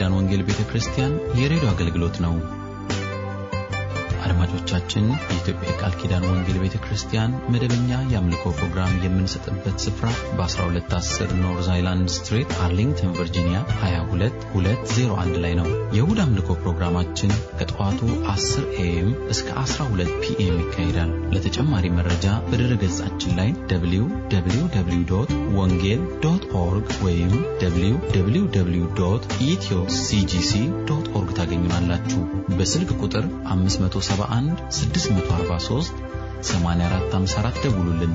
ኪዳን ወንጌል ቤተ ክርስቲያን የሬዲዮ አገልግሎት ነው። አድማጮቻችን፣ የኢትዮጵያ የቃል ኪዳን ወንጌል ቤተ ክርስቲያን መደበኛ የአምልኮ ፕሮግራም የምንሰጥበት ስፍራ በ1210 ኖርዝ አይላንድ ስትሪት አርሊንግተን ቨርጂኒያ 22201 ላይ ነው። የእሁድ አምልኮ ፕሮግራማችን ከጠዋቱ 10 ኤኤም እስከ 12 ፒኤም ይካሄዳል። ለተጨማሪ መረጃ በድረ ገጻችን ላይ www ወንጌል ዶት ኦርግ ወይም www ኢትዮ ሲጂሲ ዶት ኦርግ ታገኙናላችሁ። በስልክ ቁጥር 571 643 8454 ደውሉልን።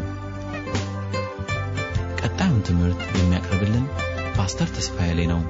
ቀጣዩን ትምህርት የሚያቀርብልን ፓስተር ተስፋዬ ላይ ነው።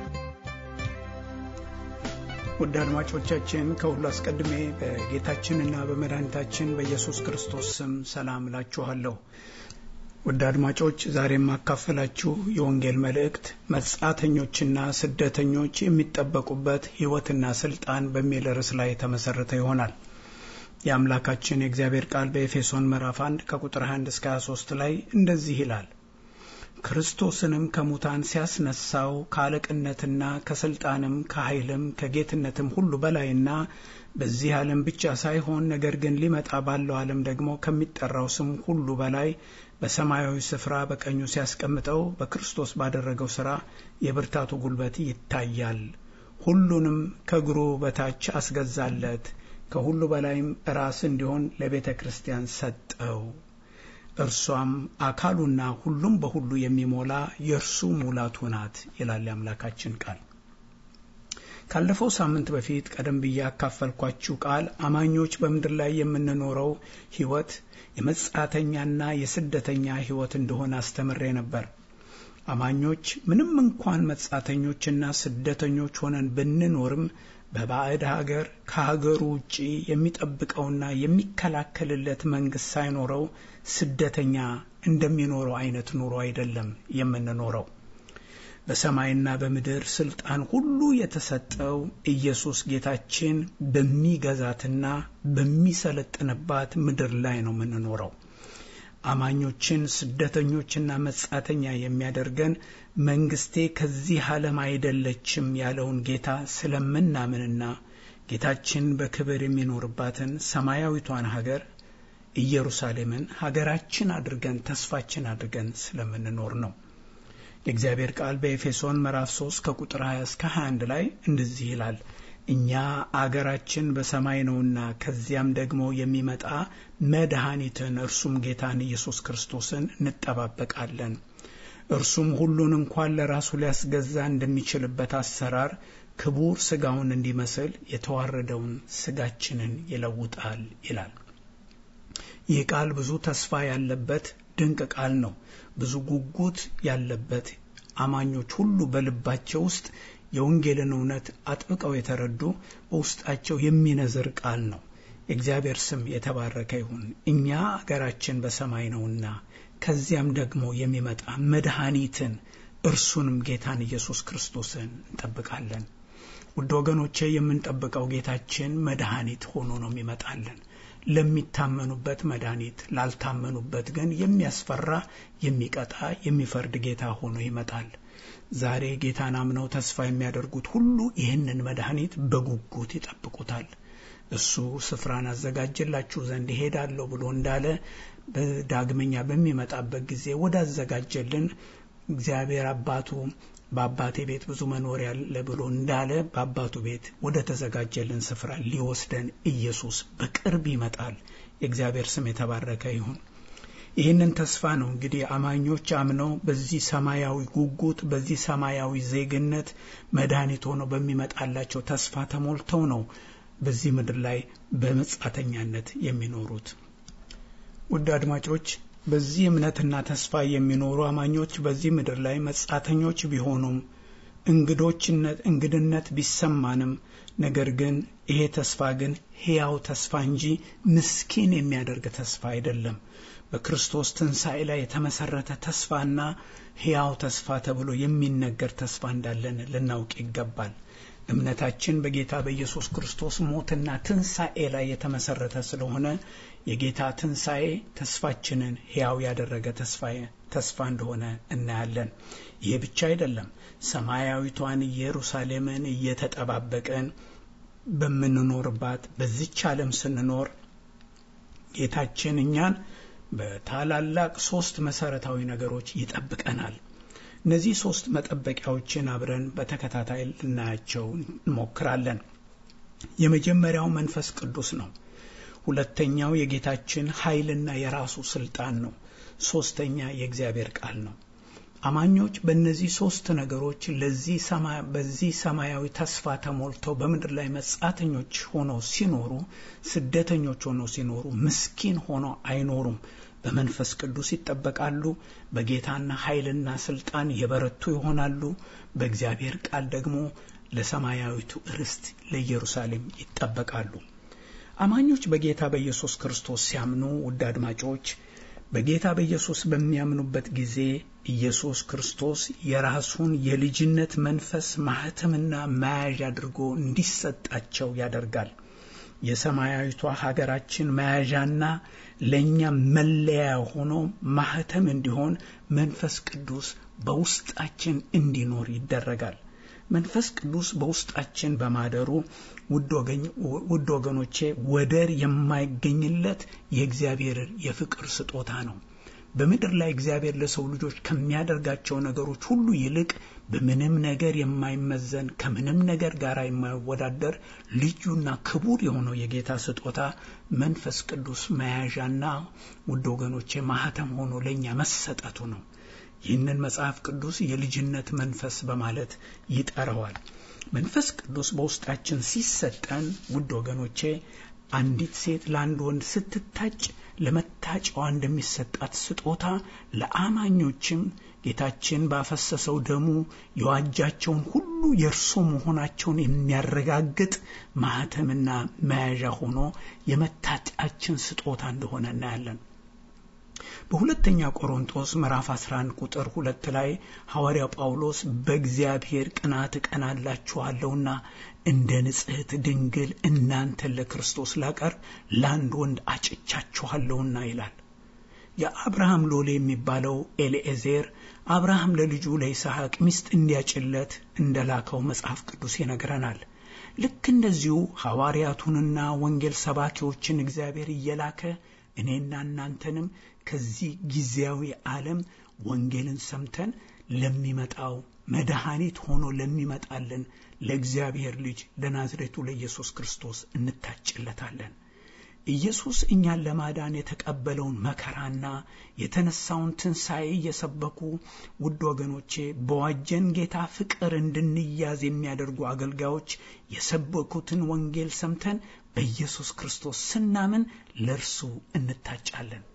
ውድ አድማጮቻችን ከሁሉ አስቀድሜ በጌታችንና በመድኃኒታችን በኢየሱስ ክርስቶስ ስም ሰላም እላችኋለሁ። ውድ አድማጮች ዛሬ የማካፈላችሁ የወንጌል መልእክት መጻተኞችና ስደተኞች የሚጠበቁበት ሕይወትና ስልጣን በሚል ርዕስ ላይ የተመሰረተ ይሆናል። የአምላካችን የእግዚአብሔር ቃል በኤፌሶን ምዕራፍ 1 ከቁጥር 21 እስከ 23 ላይ እንደዚህ ይላል ክርስቶስንም ከሙታን ሲያስነሳው ከአለቅነትና ከስልጣንም ከኃይልም ከጌትነትም ሁሉ በላይና በዚህ ዓለም ብቻ ሳይሆን ነገር ግን ሊመጣ ባለው ዓለም ደግሞ ከሚጠራው ስም ሁሉ በላይ በሰማያዊ ስፍራ በቀኙ ሲያስቀምጠው በክርስቶስ ባደረገው ሥራ የብርታቱ ጉልበት ይታያል። ሁሉንም ከእግሩ በታች አስገዛለት፣ ከሁሉ በላይም ራስ እንዲሆን ለቤተ ክርስቲያን ሰጠው። እርሷም አካሉና ሁሉም በሁሉ የሚሞላ የእርሱ ሙላቱ ናት ይላል የአምላካችን ቃል። ካለፈው ሳምንት በፊት ቀደም ብዬ ያካፈልኳችሁ ቃል አማኞች በምድር ላይ የምንኖረው ሕይወት የመጻተኛና የስደተኛ ሕይወት እንደሆነ አስተምሬ ነበር። አማኞች ምንም እንኳን መጻተኞችና ስደተኞች ሆነን ብንኖርም በባዕድ ሀገር ከሀገሩ ውጪ የሚጠብቀውና የሚከላከልለት መንግስት ሳይኖረው ስደተኛ እንደሚኖረው አይነት ኑሮ አይደለም የምንኖረው። በሰማይና በምድር ስልጣን ሁሉ የተሰጠው ኢየሱስ ጌታችን በሚገዛትና በሚሰለጥንባት ምድር ላይ ነው የምንኖረው። አማኞችን ስደተኞችና መጻተኛ የሚያደርገን መንግስቴ ከዚህ ዓለም አይደለችም ያለውን ጌታ ስለምናምንና ጌታችን በክብር የሚኖርባትን ሰማያዊቷን ሀገር ኢየሩሳሌምን ሀገራችን አድርገን ተስፋችን አድርገን ስለምንኖር ነው። የእግዚአብሔር ቃል በኤፌሶን ምዕራፍ 3 ከቁጥር 20 እስከ 21 ላይ እንደዚህ ይላል እኛ አገራችን በሰማይ ነውና ከዚያም ደግሞ የሚመጣ መድኃኒትን እርሱም ጌታን ኢየሱስ ክርስቶስን እንጠባበቃለን። እርሱም ሁሉን እንኳን ለራሱ ሊያስገዛ እንደሚችልበት አሰራር ክቡር ስጋውን እንዲመስል የተዋረደውን ስጋችንን ይለውጣል ይላል። ይህ ቃል ብዙ ተስፋ ያለበት ድንቅ ቃል ነው። ብዙ ጉጉት ያለበት አማኞች ሁሉ በልባቸው ውስጥ የወንጌልን እውነት አጥብቀው የተረዱ በውስጣቸው የሚነዝር ቃል ነው። የእግዚአብሔር ስም የተባረከ ይሁን። እኛ አገራችን በሰማይ ነውና ከዚያም ደግሞ የሚመጣ መድኃኒትን እርሱንም ጌታን ኢየሱስ ክርስቶስን እንጠብቃለን። ውድ ወገኖቼ የምንጠብቀው ጌታችን መድኃኒት ሆኖ ነው የሚመጣልን። ለሚታመኑበት መድኃኒት፣ ላልታመኑበት ግን የሚያስፈራ የሚቀጣ የሚፈርድ ጌታ ሆኖ ይመጣል። ዛሬ ጌታን አምነው ተስፋ የሚያደርጉት ሁሉ ይህንን መድኃኒት በጉጉት ይጠብቁታል። እሱ ስፍራን አዘጋጅላችሁ ዘንድ ይሄዳለሁ ብሎ እንዳለ በዳግመኛ በሚመጣበት ጊዜ ወዳዘጋጀልን እግዚአብሔር አባቱ በአባቴ ቤት ብዙ መኖሪያ አለ ብሎ እንዳለ በአባቱ ቤት ወደ ተዘጋጀልን ስፍራ ሊወስደን ኢየሱስ በቅርብ ይመጣል። የእግዚአብሔር ስም የተባረከ ይሁን። ይህንን ተስፋ ነው እንግዲህ አማኞች አምነው በዚህ ሰማያዊ ጉጉት በዚህ ሰማያዊ ዜግነት መድኃኒት ሆነው በሚመጣላቸው ተስፋ ተሞልተው ነው በዚህ ምድር ላይ በመጻተኛነት የሚኖሩት። ውድ አድማጮች በዚህ እምነትና ተስፋ የሚኖሩ አማኞች በዚህ ምድር ላይ መጻተኞች ቢሆኑም እንግዶችነት እንግድነት ቢሰማንም ነገር ግን ይሄ ተስፋ ግን ሕያው ተስፋ እንጂ ምስኪን የሚያደርግ ተስፋ አይደለም። በክርስቶስ ትንሣኤ ላይ የተመሰረተ ተስፋና ሕያው ተስፋ ተብሎ የሚነገር ተስፋ እንዳለን ልናውቅ ይገባል። እምነታችን በጌታ በኢየሱስ ክርስቶስ ሞትና ትንሣኤ ላይ የተመሰረተ ስለሆነ የጌታ ትንሣኤ ተስፋችንን ሕያው ያደረገ ተስፋ እንደሆነ እናያለን። ይህ ብቻ አይደለም። ሰማያዊቷን ኢየሩሳሌምን እየተጠባበቅን በምንኖርባት በዚች ዓለም ስንኖር ጌታችን እኛን በታላላቅ ሶስት መሰረታዊ ነገሮች ይጠብቀናል። እነዚህ ሶስት መጠበቂያዎችን አብረን በተከታታይ ልናያቸው እንሞክራለን። የመጀመሪያው መንፈስ ቅዱስ ነው። ሁለተኛው የጌታችን ኃይልና የራሱ ስልጣን ነው። ሶስተኛ የእግዚአብሔር ቃል ነው። አማኞች በእነዚህ ሶስት ነገሮች ለዚህ በዚህ ሰማያዊ ተስፋ ተሞልተው በምድር ላይ መጻተኞች ሆነው ሲኖሩ፣ ስደተኞች ሆነው ሲኖሩ፣ ምስኪን ሆነው አይኖሩም። በመንፈስ ቅዱስ ይጠበቃሉ። በጌታና ኃይልና ስልጣን የበረቱ ይሆናሉ። በእግዚአብሔር ቃል ደግሞ ለሰማያዊቱ ርስት ለኢየሩሳሌም ይጠበቃሉ። አማኞች በጌታ በኢየሱስ ክርስቶስ ሲያምኑ ውድ አድማጮች በጌታ በኢየሱስ በሚያምኑበት ጊዜ ኢየሱስ ክርስቶስ የራሱን የልጅነት መንፈስ ማህተምና መያዣ አድርጎ እንዲሰጣቸው ያደርጋል። የሰማያዊቷ ሀገራችን መያዣና ለእኛ መለያ ሆኖ ማህተም እንዲሆን መንፈስ ቅዱስ በውስጣችን እንዲኖር ይደረጋል። መንፈስ ቅዱስ በውስጣችን በማደሩ ውድ ወገኖቼ ወደር የማይገኝለት የእግዚአብሔር የፍቅር ስጦታ ነው። በምድር ላይ እግዚአብሔር ለሰው ልጆች ከሚያደርጋቸው ነገሮች ሁሉ ይልቅ በምንም ነገር የማይመዘን ከምንም ነገር ጋር የማይወዳደር ልዩና ክቡር የሆነው የጌታ ስጦታ መንፈስ ቅዱስ መያዣና ውድ ወገኖቼ ማህተም ሆኖ ለእኛ መሰጠቱ ነው። ይህንን መጽሐፍ ቅዱስ የልጅነት መንፈስ በማለት ይጠራዋል። መንፈስ ቅዱስ በውስጣችን ሲሰጠን ውድ ወገኖቼ አንዲት ሴት ለአንድ ወንድ ስትታጭ ለመታጫዋ እንደሚሰጣት ስጦታ ለአማኞችም ጌታችን ባፈሰሰው ደሙ የዋጃቸውን ሁሉ የእርሱ መሆናቸውን የሚያረጋግጥ ማህተምና መያዣ ሆኖ የመታጫችን ስጦታ እንደሆነ እናያለን። በሁለተኛ ቆሮንቶስ ምዕራፍ 11 ቁጥር ሁለት ላይ ሐዋርያው ጳውሎስ በእግዚአብሔር ቅናት እቀናላችኋለሁና እንደ ንጽሕት ድንግል እናንተን ለክርስቶስ ላቀርብ ለአንድ ወንድ አጭቻችኋለሁና ይላል። የአብርሃም ሎሌ የሚባለው ኤልኤዜር አብርሃም ለልጁ ለይስሐቅ ሚስት እንዲያጭለት እንደላከው መጽሐፍ ቅዱስ ይነግረናል። ልክ እንደዚሁ ሐዋርያቱንና ወንጌል ሰባኪዎችን እግዚአብሔር እየላከ እኔና እናንተንም ከዚህ ጊዜያዊ ዓለም ወንጌልን ሰምተን ለሚመጣው መድኃኒት ሆኖ ለሚመጣልን ለእግዚአብሔር ልጅ ለናዝሬቱ ለኢየሱስ ክርስቶስ እንታጭለታለን። ኢየሱስ እኛን ለማዳን የተቀበለውን መከራና የተነሳውን ትንሣኤ እየሰበኩ ውድ ወገኖቼ በዋጀን ጌታ ፍቅር እንድንያዝ የሚያደርጉ አገልጋዮች የሰበኩትን ወንጌል ሰምተን በኢየሱስ ክርስቶስ ስናምን ለእርሱ እንታጫለን።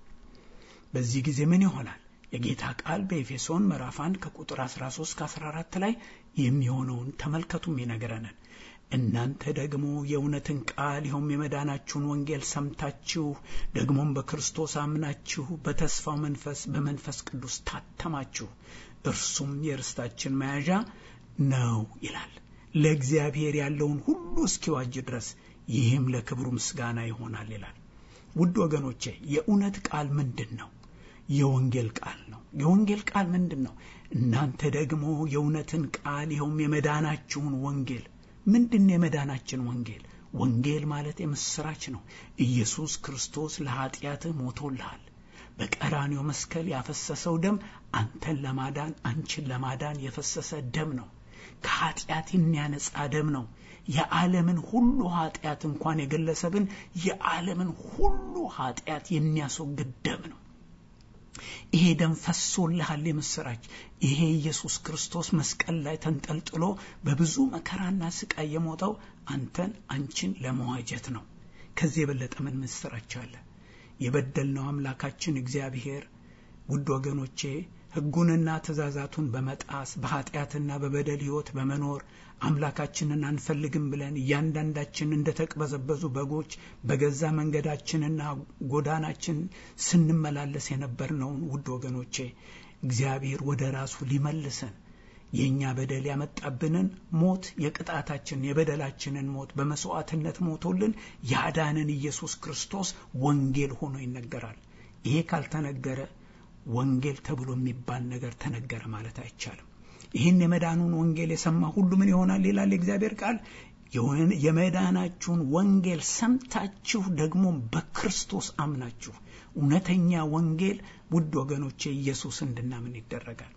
በዚህ ጊዜ ምን ይሆናል? የጌታ ቃል በኤፌሶን ምዕራፍ 1 ከቁጥር 13 ከ14 ላይ የሚሆነውን ተመልከቱም ይነግረናል። እናንተ ደግሞ የእውነትን ቃል ይኸውም የመዳናችሁን ወንጌል ሰምታችሁ ደግሞም በክርስቶስ አምናችሁ በተስፋው መንፈስ በመንፈስ ቅዱስ ታተማችሁ፣ እርሱም የርስታችን መያዣ ነው ይላል። ለእግዚአብሔር ያለውን ሁሉ እስኪዋጅ ድረስ ይህም ለክብሩ ምስጋና ይሆናል ይላል። ውድ ወገኖቼ የእውነት ቃል ምንድን ነው? የወንጌል ቃል ነው። የወንጌል ቃል ምንድን ነው? እናንተ ደግሞ የእውነትን ቃል ይኸውም የመዳናችሁን ወንጌል ምንድን ነው? የመዳናችን ወንጌል ወንጌል ማለት የምስራች ነው። ኢየሱስ ክርስቶስ ለኃጢአትህ ሞቶልሃል። በቀራኔው መስቀል ያፈሰሰው ደም አንተን ለማዳን አንቺን ለማዳን የፈሰሰ ደም ነው። ከኃጢአት የሚያነጻ ደም ነው። የዓለምን ሁሉ ኃጢአት እንኳን የገለሰብን የዓለምን ሁሉ ኃጢአት የሚያስወግድ ደም ነው። ይሄ ደም ፈሶልሃል። የምስራች ይሄ ኢየሱስ ክርስቶስ መስቀል ላይ ተንጠልጥሎ በብዙ መከራና ስቃይ የሞተው አንተን አንቺን ለመዋጀት ነው። ከዚህ የበለጠ ምን ምስራች አለ? የበደልነው አምላካችን እግዚአብሔር ውድ ወገኖቼ ሕጉንና ትእዛዛቱን በመጣስ በኃጢአትና በበደል ሕይወት በመኖር አምላካችንን አንፈልግም ብለን እያንዳንዳችን እንደ ተቅበዘበዙ በጎች በገዛ መንገዳችንና ጎዳናችን ስንመላለስ የነበርነውን ውድ ወገኖቼ እግዚአብሔር ወደ ራሱ ሊመልሰን የእኛ በደል ያመጣብንን ሞት የቅጣታችን የበደላችንን ሞት በመስዋዕትነት ሞቶልን ያዳንን ኢየሱስ ክርስቶስ ወንጌል ሆኖ ይነገራል። ይሄ ካልተነገረ ወንጌል ተብሎ የሚባል ነገር ተነገረ ማለት አይቻልም። ይህን የመዳኑን ወንጌል የሰማ ሁሉ ምን ይሆናል ይላል የእግዚአብሔር ቃል የመዳናችሁን ወንጌል ሰምታችሁ ደግሞ በክርስቶስ አምናችሁ እውነተኛ ወንጌል ውድ ወገኖቼ ኢየሱስ እንድናምን ይደረጋል።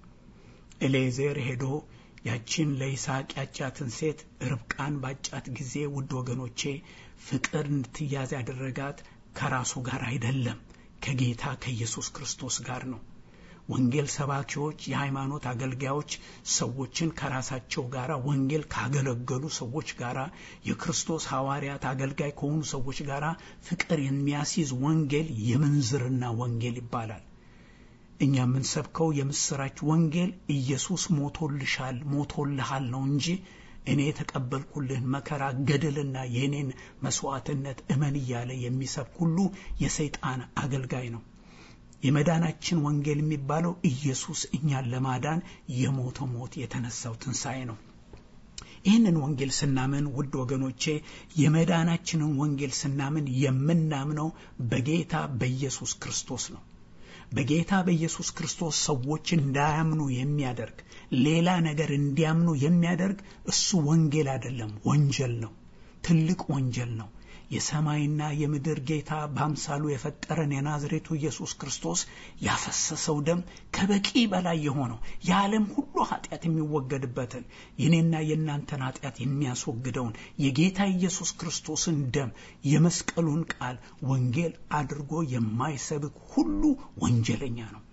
ኤሌዜር ሄዶ ያችን ለይስሐቅ ያጫትን ሴት ርብቃን ባጫት ጊዜ ውድ ወገኖቼ ፍቅር እንድትያዝ ያደረጋት ከራሱ ጋር አይደለም፣ ከጌታ ከኢየሱስ ክርስቶስ ጋር ነው። ወንጌል ሰባኪዎች፣ የሃይማኖት አገልጋዮች ሰዎችን ከራሳቸው ጋር ወንጌል ካገለገሉ ሰዎች ጋር የክርስቶስ ሐዋርያት አገልጋይ ከሆኑ ሰዎች ጋር ፍቅር የሚያስይዝ ወንጌል የምንዝርና ወንጌል ይባላል። እኛ የምንሰብከው የምስራች ወንጌል ኢየሱስ ሞቶልሻል፣ ሞቶልሃል ነው እንጂ እኔ የተቀበልኩልህን መከራ ገድልና የእኔን መስዋዕትነት እመን እያለ የሚሰብክ ሁሉ የሰይጣን አገልጋይ ነው። የመዳናችን ወንጌል የሚባለው ኢየሱስ እኛን ለማዳን የሞተው ሞት የተነሳው ትንሣኤ ነው። ይህንን ወንጌል ስናምን ውድ ወገኖቼ የመዳናችንን ወንጌል ስናምን የምናምነው በጌታ በኢየሱስ ክርስቶስ ነው። በጌታ በኢየሱስ ክርስቶስ ሰዎች እንዳያምኑ የሚያደርግ ሌላ ነገር እንዲያምኑ የሚያደርግ እሱ ወንጌል አይደለም፣ ወንጀል ነው። ትልቅ ወንጀል ነው። የሰማይና የምድር ጌታ በአምሳሉ የፈጠረን የናዝሬቱ ኢየሱስ ክርስቶስ ያፈሰሰው ደም ከበቂ በላይ የሆነው የዓለም ሁሉ ኃጢአት የሚወገድበትን የኔና የእናንተን ኃጢአት የሚያስወግደውን የጌታ ኢየሱስ ክርስቶስን ደም የመስቀሉን ቃል ወንጌል አድርጎ የማይሰብክ ሁሉ ወንጀለኛ ነው።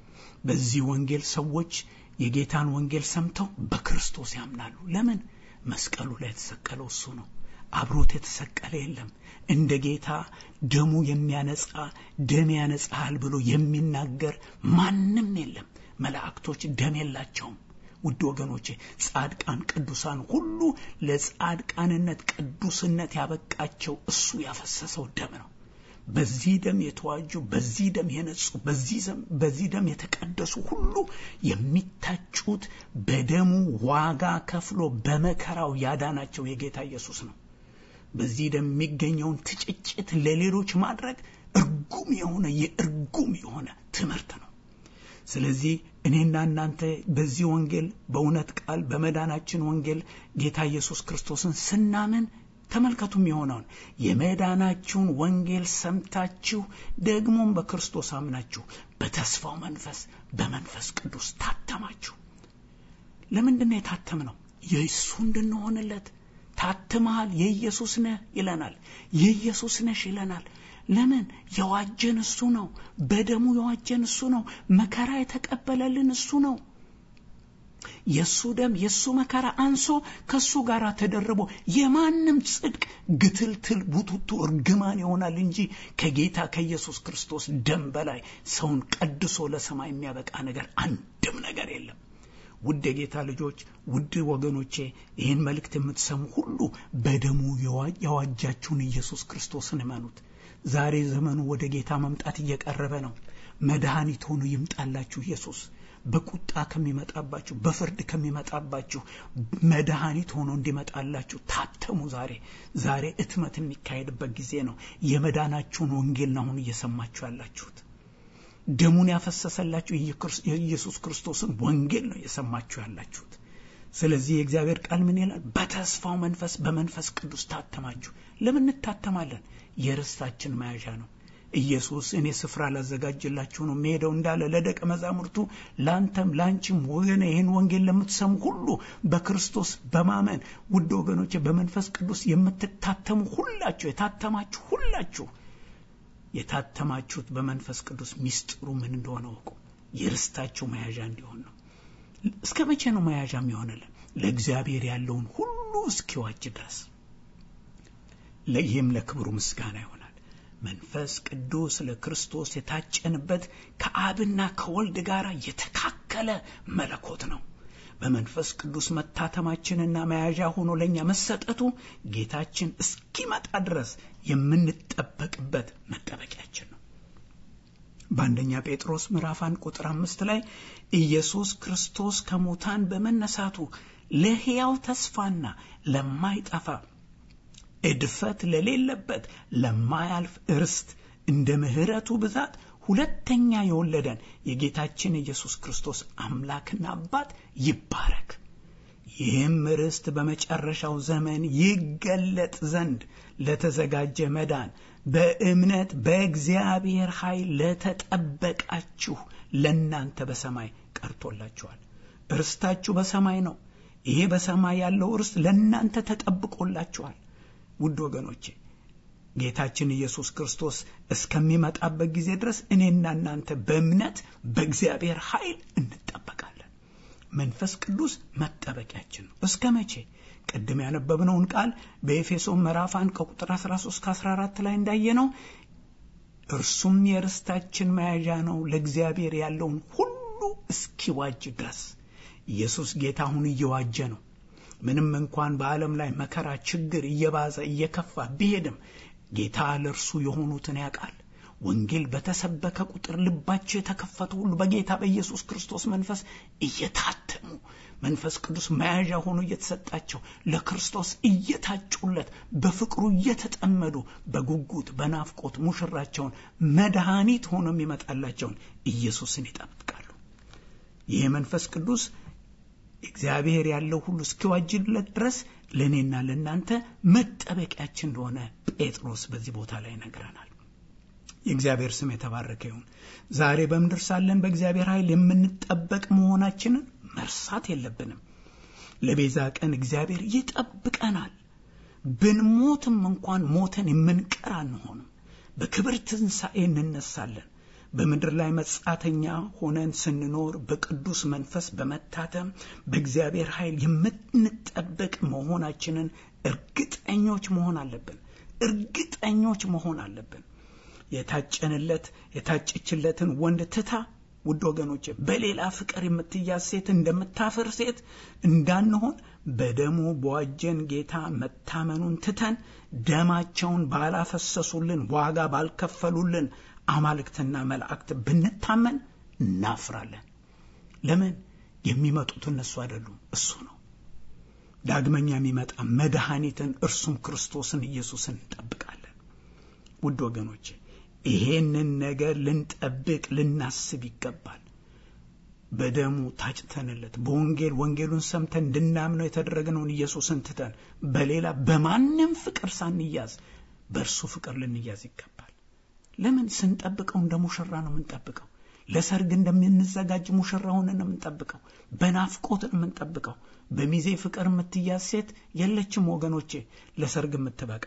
በዚህ ወንጌል ሰዎች የጌታን ወንጌል ሰምተው በክርስቶስ ያምናሉ። ለምን? መስቀሉ ላይ የተሰቀለው እሱ ነው። አብሮት የተሰቀለ የለም። እንደ ጌታ ደሙ የሚያነጻ ደም ያነጻሃል ብሎ የሚናገር ማንም የለም። መላእክቶች ደም የላቸውም። ውድ ወገኖቼ ጻድቃን፣ ቅዱሳን ሁሉ ለጻድቃንነት ቅዱስነት ያበቃቸው እሱ ያፈሰሰው ደም ነው። በዚህ ደም የተዋጁ፣ በዚህ ደም የነጹ፣ በዚህ ደም የተቀደሱ ሁሉ የሚታጩት በደሙ ዋጋ ከፍሎ በመከራው ያዳናቸው የጌታ ኢየሱስ ነው። በዚህ ደም የሚገኘውን ትጭጭት ለሌሎች ማድረግ እርጉም የሆነ የእርጉም የሆነ ትምህርት ነው። ስለዚህ እኔና እናንተ በዚህ ወንጌል በእውነት ቃል በመዳናችን ወንጌል ጌታ ኢየሱስ ክርስቶስን ስናምን ተመልከቱም የሆነውን የመዳናችሁን ወንጌል ሰምታችሁ ደግሞም በክርስቶስ አምናችሁ በተስፋው መንፈስ በመንፈስ ቅዱስ ታተማችሁ። ለምንድን ነው የታተምነው? የእሱ እንድንሆንለት ታትመሃል፣ የኢየሱስ ነህ ይለናል። የኢየሱስ ነሽ ይለናል። ለምን? የዋጀን እሱ ነው። በደሙ የዋጀን እሱ ነው። መከራ የተቀበለልን እሱ ነው። የእሱ ደም የእሱ መከራ አንሶ ከእሱ ጋር ተደርቦ የማንም ጽድቅ ግትልትል ቡቱቱ እርግማን ይሆናል እንጂ ከጌታ ከኢየሱስ ክርስቶስ ደም በላይ ሰውን ቀድሶ ለሰማይ የሚያበቃ ነገር አንድም ነገር የለም። ውድ የጌታ ልጆች፣ ውድ ወገኖቼ ይህን መልእክት የምትሰሙ ሁሉ በደሙ የዋጃችሁን ኢየሱስ ክርስቶስን እመኑት። ዛሬ ዘመኑ ወደ ጌታ መምጣት እየቀረበ ነው። መድኃኒት ሆኖ ይምጣላችሁ ኢየሱስ በቁጣ ከሚመጣባችሁ በፍርድ ከሚመጣባችሁ መድኃኒት ሆኖ እንዲመጣላችሁ ታተሙ። ዛሬ ዛሬ እትመት የሚካሄድበት ጊዜ ነው። የመዳናችሁን ወንጌል ነው አሁን እየሰማችሁ ያላችሁት። ደሙን ያፈሰሰላችሁ የኢየሱስ ክርስቶስን ወንጌል ነው እየሰማችሁ ያላችሁት። ስለዚህ የእግዚአብሔር ቃል ምን ይላል? በተስፋው መንፈስ በመንፈስ ቅዱስ ታተማችሁ። ለምን እንታተማለን? የርስታችን መያዣ ነው። ኢየሱስ እኔ ስፍራ ላዘጋጅላችሁ ነው የሚሄደው እንዳለ ለደቀ መዛሙርቱ ለአንተም ለአንቺም ወገነ ይህን ወንጌል ለምትሰሙ ሁሉ በክርስቶስ በማመን ውድ ወገኖቼ በመንፈስ ቅዱስ የምትታተሙ ሁላችሁ የታተማችሁ ሁላችሁ የታተማችሁት በመንፈስ ቅዱስ ሚስጥሩ ምን እንደሆነ ወቁ። የርስታችሁ መያዣ እንዲሆን ነው። እስከ መቼ ነው መያዣ የሚሆንልን? ለእግዚአብሔር ያለውን ሁሉ እስኪዋጅ ድረስ። ይህም ለክብሩ ምስጋና ይሆናል። መንፈስ ቅዱስ ለክርስቶስ የታጨንበት ከአብና ከወልድ ጋር የተካከለ መለኮት ነው። በመንፈስ ቅዱስ መታተማችንና መያዣ ሆኖ ለእኛ መሰጠቱ ጌታችን እስኪመጣ ድረስ የምንጠበቅበት መጠበቂያችን ነው። በአንደኛ ጴጥሮስ ምዕራፍ አንድ ቁጥር አምስት ላይ ኢየሱስ ክርስቶስ ከሙታን በመነሳቱ ለሕያው ተስፋና ለማይጠፋ እድፈት ለሌለበት ለማያልፍ እርስት እንደ ምሕረቱ ብዛት ሁለተኛ የወለደን የጌታችን ኢየሱስ ክርስቶስ አምላክና አባት ይባረክ። ይህም ርስት በመጨረሻው ዘመን ይገለጥ ዘንድ ለተዘጋጀ መዳን በእምነት በእግዚአብሔር ኃይል ለተጠበቃችሁ ለእናንተ በሰማይ ቀርቶላችኋል። ርስታችሁ በሰማይ ነው። ይሄ በሰማይ ያለው ርስት ለእናንተ ተጠብቆላችኋል። ውድ ወገኖቼ ጌታችን ኢየሱስ ክርስቶስ እስከሚመጣበት ጊዜ ድረስ እኔና እናንተ በእምነት በእግዚአብሔር ኃይል እንጠበቃለን። መንፈስ ቅዱስ መጠበቂያችን ነው። እስከ መቼ? ቅድም ያነበብነውን ቃል በኤፌሶን ምዕራፍ 1 ከቁጥር 13 ከ14 ላይ እንዳየነው እርሱም የርስታችን መያዣ ነው ለእግዚአብሔር ያለውን ሁሉ እስኪዋጅ ድረስ ኢየሱስ ጌታ አሁን እየዋጀ ነው። ምንም እንኳን በዓለም ላይ መከራ፣ ችግር እየባዘ እየከፋ ቢሄድም ጌታ ለእርሱ የሆኑትን ያውቃል። ወንጌል በተሰበከ ቁጥር ልባቸው የተከፈቱ ሁሉ በጌታ በኢየሱስ ክርስቶስ መንፈስ እየታተሙ መንፈስ ቅዱስ መያዣ ሆኖ እየተሰጣቸው ለክርስቶስ እየታጩለት በፍቅሩ እየተጠመዱ በጉጉት በናፍቆት ሙሽራቸውን መድኃኒት ሆኖ የሚመጣላቸውን ኢየሱስን ይጠብቃሉ። ይህ መንፈስ ቅዱስ እግዚአብሔር ያለው ሁሉ እስኪዋጅለት ድረስ ለእኔና ለእናንተ መጠበቂያችን እንደሆነ ጴጥሮስ በዚህ ቦታ ላይ ይነግረናል። የእግዚአብሔር ስም የተባረከ ይሁን። ዛሬ በምድር ሳለን በእግዚአብሔር ኃይል የምንጠበቅ መሆናችንን መርሳት የለብንም። ለቤዛ ቀን እግዚአብሔር ይጠብቀናል። ብንሞትም እንኳን ሞተን የምንቀር አንሆንም። በክብር ትንሣኤ እንነሳለን። በምድር ላይ መጻተኛ ሆነን ስንኖር በቅዱስ መንፈስ በመታተም በእግዚአብሔር ኃይል የምንጠበቅ መሆናችንን እርግጠኞች መሆን አለብን። እርግጠኞች መሆን አለብን። የታጨንለት የታጨችለትን ወንድ ትታ ውድ ወገኖች በሌላ ፍቅር የምትያዝ ሴት እንደምታፍር ሴት እንዳንሆን በደሙ በዋጀን ጌታ መታመኑን ትተን ደማቸውን ባላፈሰሱልን ዋጋ ባልከፈሉልን አማልክትና መላእክት ብንታመን እናፍራለን። ለምን? የሚመጡት እነሱ አይደሉም፣ እሱ ነው። ዳግመኛ የሚመጣ መድኃኒትን እርሱም ክርስቶስን ኢየሱስን እንጠብቃለን። ውድ ወገኖቼ ይሄንን ነገር ልንጠብቅ ልናስብ ይገባል። በደሙ ታጭተንለት በወንጌል ወንጌሉን ሰምተን እንድናምነው የተደረግነውን ኢየሱስን ትተን በሌላ በማንም ፍቅር ሳንያዝ በእርሱ ፍቅር ልንያዝ ይገባል። ለምን ስንጠብቀው እንደ ሙሽራ ነው የምንጠብቀው። ለሰርግ እንደምንዘጋጅ ሙሽራ ሆነን ነው የምንጠብቀው። በናፍቆት ነው የምንጠብቀው። በሚዜ ፍቅር የምትያዝ ሴት የለችም ወገኖቼ፣ ለሰርግ የምትበቃ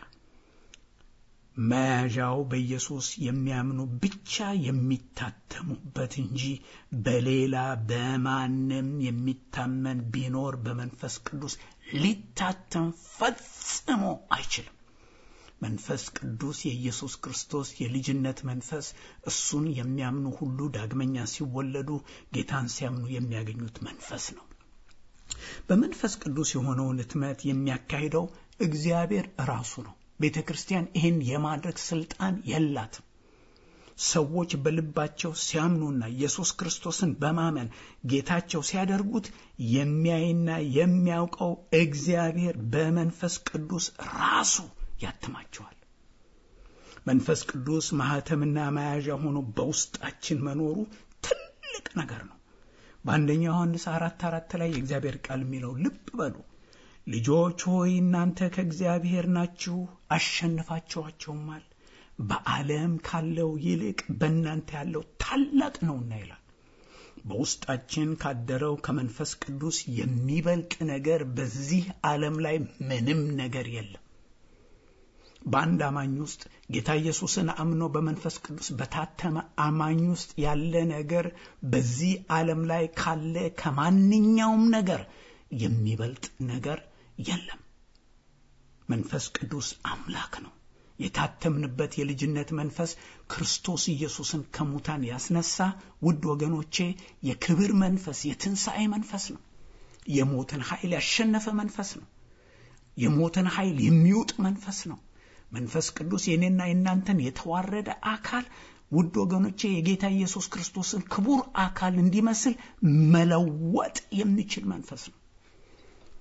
መያዣው በኢየሱስ የሚያምኑ ብቻ የሚታተሙበት እንጂ በሌላ በማንም የሚታመን ቢኖር በመንፈስ ቅዱስ ሊታተም ፈጽሞ አይችልም። መንፈስ ቅዱስ የኢየሱስ ክርስቶስ የልጅነት መንፈስ እሱን የሚያምኑ ሁሉ ዳግመኛ ሲወለዱ ጌታን ሲያምኑ የሚያገኙት መንፈስ ነው። በመንፈስ ቅዱስ የሆነውን ሕትመት የሚያካሂደው እግዚአብሔር ራሱ ነው። ቤተ ክርስቲያን ይህን የማድረግ ስልጣን የላትም። ሰዎች በልባቸው ሲያምኑና ኢየሱስ ክርስቶስን በማመን ጌታቸው ሲያደርጉት የሚያይና የሚያውቀው እግዚአብሔር በመንፈስ ቅዱስ ራሱ ያትማቸዋል። መንፈስ ቅዱስ ማህተምና መያዣ ሆኖ በውስጣችን መኖሩ ትልቅ ነገር ነው። በአንደኛ ዮሐንስ አራት አራት ላይ የእግዚአብሔር ቃል የሚለው ልብ በሉ ልጆች ሆይ እናንተ ከእግዚአብሔር ናችሁ፣ አሸንፋችኋቸውማል። በዓለም ካለው ይልቅ በእናንተ ያለው ታላቅ ነውና ይላል። በውስጣችን ካደረው ከመንፈስ ቅዱስ የሚበልጥ ነገር በዚህ ዓለም ላይ ምንም ነገር የለም። በአንድ አማኝ ውስጥ ጌታ ኢየሱስን አምኖ በመንፈስ ቅዱስ በታተመ አማኝ ውስጥ ያለ ነገር በዚህ ዓለም ላይ ካለ ከማንኛውም ነገር የሚበልጥ ነገር የለም። መንፈስ ቅዱስ አምላክ ነው። የታተምንበት የልጅነት መንፈስ ክርስቶስ ኢየሱስን ከሙታን ያስነሳ ውድ ወገኖቼ የክብር መንፈስ፣ የትንሣኤ መንፈስ ነው። የሞትን ኃይል ያሸነፈ መንፈስ ነው። የሞትን ኃይል የሚውጥ መንፈስ ነው። መንፈስ ቅዱስ የኔና የእናንተን የተዋረደ አካል ውድ ወገኖቼ የጌታ ኢየሱስ ክርስቶስን ክቡር አካል እንዲመስል መለወጥ የሚችል መንፈስ ነው።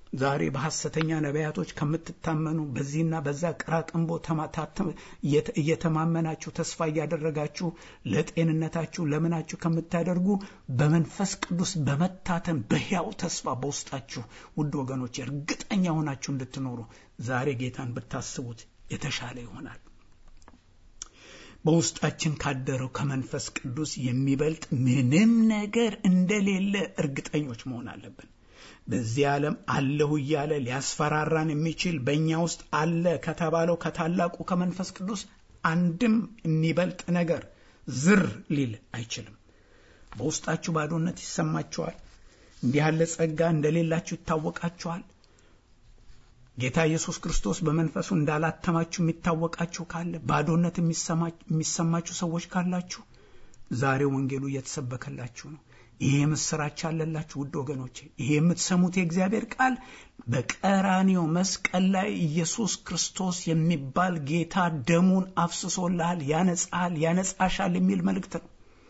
ዛሬ በሐሰተኛ ነቢያቶች ከምትታመኑ በዚህና በዛ ቅራቅንቦ እየተማመናችሁ ተስፋ እያደረጋችሁ ለጤንነታችሁ ለምናችሁ ከምታደርጉ በመንፈስ ቅዱስ በመታተን በሕያው ተስፋ በውስጣችሁ ውድ ወገኖች እርግጠኛ ሆናችሁ እንድትኖሩ ዛሬ ጌታን ብታስቡት የተሻለ ይሆናል። በውስጣችን ካደረው ከመንፈስ ቅዱስ የሚበልጥ ምንም ነገር እንደሌለ እርግጠኞች መሆን አለብን። በዚህ ዓለም አለሁ እያለ ሊያስፈራራን የሚችል በእኛ ውስጥ አለ ከተባለው ከታላቁ ከመንፈስ ቅዱስ አንድም የሚበልጥ ነገር ዝር ሊል አይችልም። በውስጣችሁ ባዶነት ይሰማችኋል። እንዲህ ያለ ጸጋ እንደሌላችሁ ይታወቃችኋል። ጌታ ኢየሱስ ክርስቶስ በመንፈሱ እንዳላተማችሁ የሚታወቃችሁ ካለ ባዶነት የሚሰማችሁ ሰዎች ካላችሁ ዛሬ ወንጌሉ እየተሰበከላችሁ ነው። ይሄ ምስራች አለላችሁ ውድ ወገኖቼ። ይሄ የምትሰሙት የእግዚአብሔር ቃል በቀራኒዮ መስቀል ላይ ኢየሱስ ክርስቶስ የሚባል ጌታ ደሙን አፍስሶልሃል፣ ያነጻሃል፣ ያነጻሻል የሚል መልእክት ነው።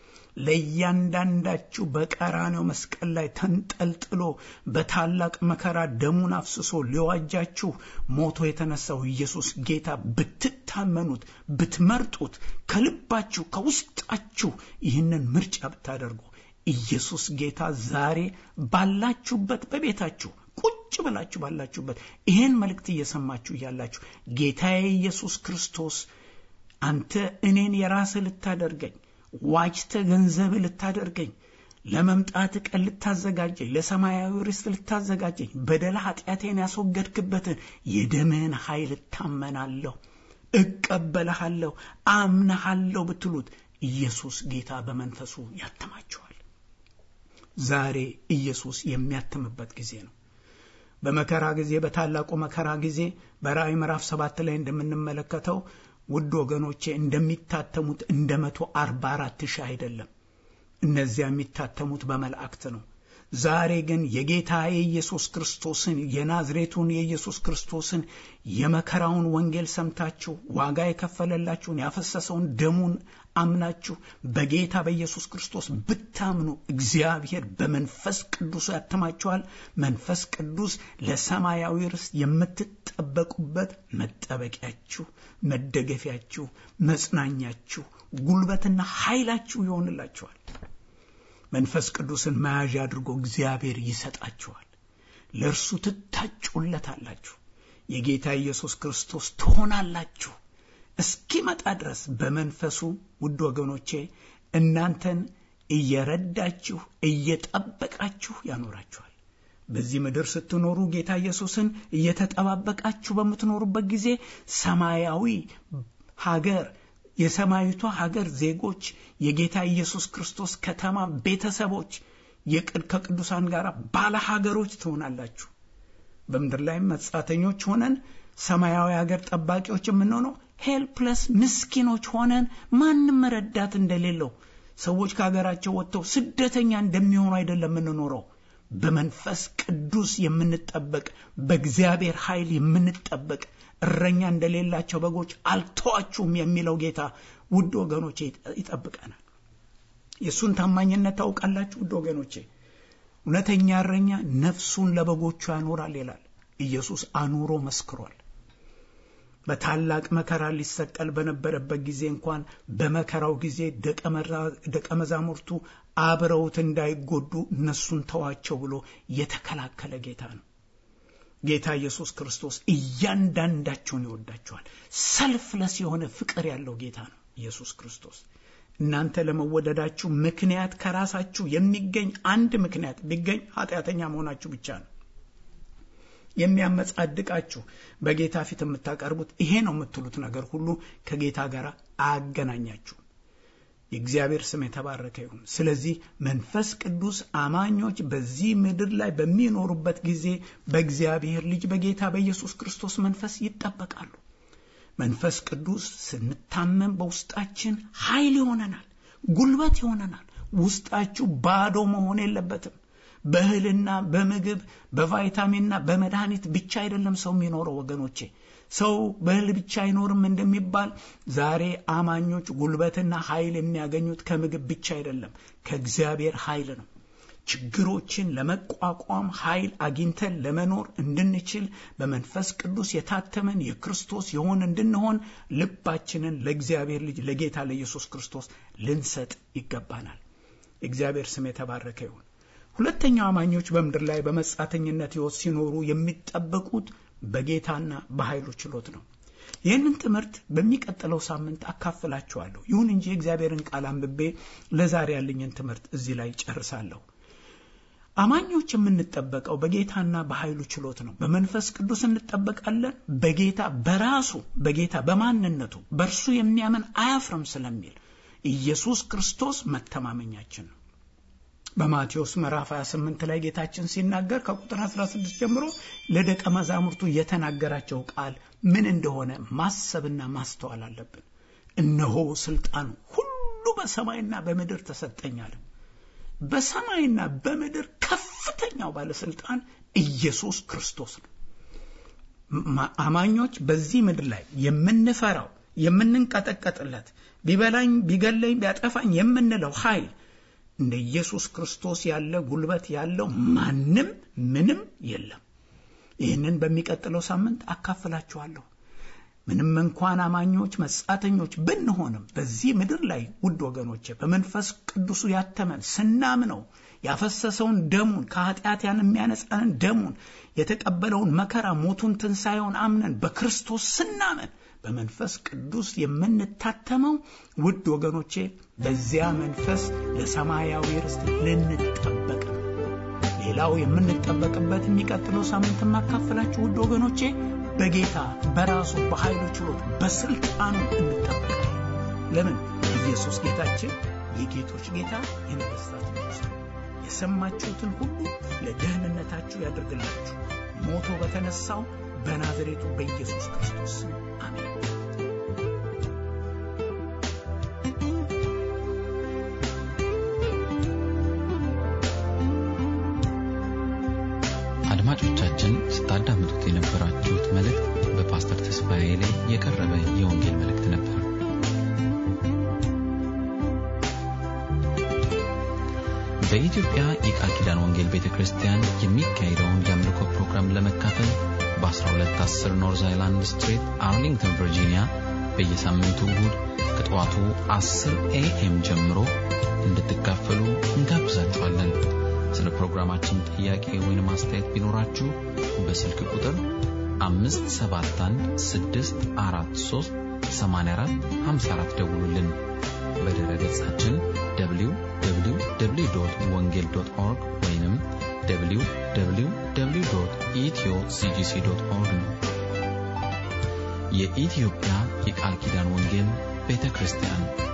ለእያንዳንዳችሁ በቀራኔው መስቀል ላይ ተንጠልጥሎ በታላቅ መከራ ደሙን አፍስሶ ሊዋጃችሁ ሞቶ የተነሳው ኢየሱስ ጌታ ብትታመኑት፣ ብትመርጡት፣ ከልባችሁ ከውስጣችሁ ይህንን ምርጫ ብታደርጉ ኢየሱስ ጌታ ዛሬ ባላችሁበት በቤታችሁ ቁጭ ብላችሁ ባላችሁበት ይህን መልእክት እየሰማችሁ እያላችሁ ጌታዬ ኢየሱስ ክርስቶስ አንተ እኔን የራስህ ልታደርገኝ ዋጅተ ገንዘብ ልታደርገኝ ለመምጣት ቀን ልታዘጋጀኝ ለሰማያዊ ርስት ልታዘጋጀኝ በደል ኃጢአቴን ያስወገድክበትን የደምህን ኃይል እታመናለሁ፣ እቀበልሃለሁ፣ አምነሃለሁ ብትሉት ኢየሱስ ጌታ በመንፈሱ ያትማችኋል። ዛሬ ኢየሱስ የሚያትምበት ጊዜ ነው። በመከራ ጊዜ በታላቁ መከራ ጊዜ በራእይ ምዕራፍ ሰባት ላይ እንደምንመለከተው ውድ ወገኖቼ እንደሚታተሙት እንደ መቶ አርባ አራት ሺህ አይደለም። እነዚያ የሚታተሙት በመላእክት ነው። ዛሬ ግን የጌታ የኢየሱስ ክርስቶስን የናዝሬቱን የኢየሱስ ክርስቶስን የመከራውን ወንጌል ሰምታችሁ ዋጋ የከፈለላችሁን ያፈሰሰውን ደሙን አምናችሁ በጌታ በኢየሱስ ክርስቶስ ብታምኑ እግዚአብሔር በመንፈስ ቅዱስ ያትማችኋል። መንፈስ ቅዱስ ለሰማያዊ ርስት የምትጠበቁበት መጠበቂያችሁ፣ መደገፊያችሁ፣ መጽናኛችሁ፣ ጉልበትና ኃይላችሁ ይሆንላችኋል። መንፈስ ቅዱስን መያዣ አድርጎ እግዚአብሔር ይሰጣችኋል። ለእርሱ ትታጩለታላችሁ። የጌታ ኢየሱስ ክርስቶስ ትሆናላችሁ። እስኪመጣ ድረስ በመንፈሱ ውድ ወገኖቼ እናንተን እየረዳችሁ እየጠበቃችሁ ያኖራችኋል። በዚህ ምድር ስትኖሩ ጌታ ኢየሱስን እየተጠባበቃችሁ በምትኖሩበት ጊዜ ሰማያዊ ሀገር የሰማይቷ ሀገር ዜጎች የጌታ ኢየሱስ ክርስቶስ ከተማ ቤተሰቦች ከቅዱሳን ጋር ባለ ሀገሮች ትሆናላችሁ። በምድር ላይም መጻተኞች ሆነን ሰማያዊ ሀገር ጠባቂዎች የምንሆነው ሄልፕለስ ምስኪኖች ሆነን ማንም ረዳት እንደሌለው ሰዎች ከሀገራቸው ወጥተው ስደተኛ እንደሚሆኑ አይደለም የምንኖረው። በመንፈስ ቅዱስ የምንጠበቅ በእግዚአብሔር ኃይል የምንጠበቅ እረኛ እንደሌላቸው በጎች አልተዋችሁም የሚለው ጌታ ውድ ወገኖቼ ይጠብቀናል። የእሱን ታማኝነት ታውቃላችሁ ውድ ወገኖቼ። እውነተኛ እረኛ ነፍሱን ለበጎቹ ያኖራል ይላል። ኢየሱስ አኑሮ መስክሯል። በታላቅ መከራ ሊሰቀል በነበረበት ጊዜ እንኳን በመከራው ጊዜ ደቀ መዛሙርቱ አብረውት እንዳይጎዱ እነሱን ተዋቸው ብሎ የተከላከለ ጌታ ነው። ጌታ ኢየሱስ ክርስቶስ እያንዳንዳቸውን ይወዳቸዋል። ሰልፍለስ የሆነ ፍቅር ያለው ጌታ ነው ኢየሱስ ክርስቶስ። እናንተ ለመወደዳችሁ ምክንያት ከራሳችሁ የሚገኝ አንድ ምክንያት ቢገኝ ኃጢአተኛ መሆናችሁ ብቻ ነው። የሚያመጻድቃችሁ በጌታ ፊት የምታቀርቡት ይሄ ነው የምትሉት ነገር ሁሉ ከጌታ ጋር አያገናኛችሁም። የእግዚአብሔር ስም የተባረከ ይሁን። ስለዚህ መንፈስ ቅዱስ አማኞች በዚህ ምድር ላይ በሚኖሩበት ጊዜ በእግዚአብሔር ልጅ በጌታ በኢየሱስ ክርስቶስ መንፈስ ይጠበቃሉ። መንፈስ ቅዱስ ስንታመም በውስጣችን ኃይል ይሆነናል፣ ጉልበት ይሆነናል። ውስጣችሁ ባዶ መሆን የለበትም። በእህልና በምግብ በቫይታሚንና በመድኃኒት ብቻ አይደለም ሰው የሚኖረው ወገኖቼ። ሰው በእህል ብቻ አይኖርም እንደሚባል ዛሬ አማኞች ጉልበትና ኃይል የሚያገኙት ከምግብ ብቻ አይደለም፣ ከእግዚአብሔር ኃይል ነው። ችግሮችን ለመቋቋም ኃይል አግኝተን ለመኖር እንድንችል በመንፈስ ቅዱስ የታተመን የክርስቶስ የሆን እንድንሆን ልባችንን ለእግዚአብሔር ልጅ ለጌታ ለኢየሱስ ክርስቶስ ልንሰጥ ይገባናል። የእግዚአብሔር ስም የተባረከ ይሁን። ሁለተኛው አማኞች በምድር ላይ በመጻተኝነት ሕይወት ሲኖሩ የሚጠበቁት በጌታና በኃይሉ ችሎት ነው። ይህንን ትምህርት በሚቀጥለው ሳምንት አካፍላችኋለሁ። ይሁን እንጂ የእግዚአብሔርን ቃል አንብቤ ለዛሬ ያለኝን ትምህርት እዚህ ላይ ጨርሳለሁ። አማኞች የምንጠበቀው በጌታና በኃይሉ ችሎት ነው። በመንፈስ ቅዱስ እንጠበቃለን። በጌታ በራሱ በጌታ በማንነቱ በእርሱ የሚያምን አያፍርም ስለሚል ኢየሱስ ክርስቶስ መተማመኛችን ነው። በማቴዎስ ምዕራፍ 28 ላይ ጌታችን ሲናገር ከቁጥር 16 ጀምሮ ለደቀ መዛሙርቱ የተናገራቸው ቃል ምን እንደሆነ ማሰብና ማስተዋል አለብን። እነሆ ስልጣኑ ሁሉ በሰማይና በምድር ተሰጠኛል። በሰማይና በምድር ከፍተኛው ባለስልጣን ኢየሱስ ክርስቶስ ነው። አማኞች በዚህ ምድር ላይ የምንፈራው የምንንቀጠቀጥለት ቢበላኝ ቢገለኝ ቢያጠፋኝ የምንለው ኃይል እንደ ኢየሱስ ክርስቶስ ያለ ጉልበት ያለው ማንም ምንም የለም። ይህንን በሚቀጥለው ሳምንት አካፍላችኋለሁ። ምንም እንኳን አማኞች መጻተኞች ብንሆንም በዚህ ምድር ላይ ውድ ወገኖቼ በመንፈስ ቅዱሱ ያተመን ስናምነው ያፈሰሰውን ደሙን ከኃጢአት ያን የሚያነጻንን ደሙን የተቀበለውን መከራ ሞቱን ትንሣኤውን አምነን በክርስቶስ ስናመን በመንፈስ ቅዱስ የምንታተመው ውድ ወገኖቼ በዚያ መንፈስ ለሰማያዊ ርስት ልንጠበቅ ነው። ሌላው የምንጠበቅበት የሚቀጥለው ሳምንት የማካፈላችሁ ውድ ወገኖቼ በጌታ በራሱ በኃይሉ ችሎት በስልጣኑ እንጠበቃለን። ለምን? ኢየሱስ ጌታችን የጌቶች ጌታ የነገሥታት ንጉሥ ነው። የሰማችሁትን ሁሉ ለደህንነታችሁ ያደርግላችሁ ሞቶ በተነሳው በናዝሬቱ በኢየሱስ ክርስቶስ ስም አሜን። አድማጮቻችን ስታዳምጡት የነበራችሁት መልእክት በፓስተር ተስፋዬ ላይ የቀረበ የወንጌል መልእክት ነበር። በኢትዮጵያ የቃል ኪዳን ወንጌል ቤተ ክርስቲያን የሚካሄደውን የአምልኮ ፕሮግራም ለመካፈል በ1210 ኖርዝ አይላንድ ስትሬት አርሊንግተን ቨርጂኒያ በየሳምንቱ እሁድ ከጠዋቱ 10 ኤኤም ጀምሮ እንድትካፈሉ እንጋብዛችኋለን። ስለ ፕሮግራማችን ጥያቄ ወይም አስተያየት ቢኖራችሁ በስልክ ቁጥር 571 ደውሉልን። በድረ ገጻችን www ወንጌል ኦርግ ወይም www ኢትዮ ሲጂሲ ኦርግ ነው። የኢትዮጵያ የቃል ኪዳን ወንጌል ቤተ ክርስቲያን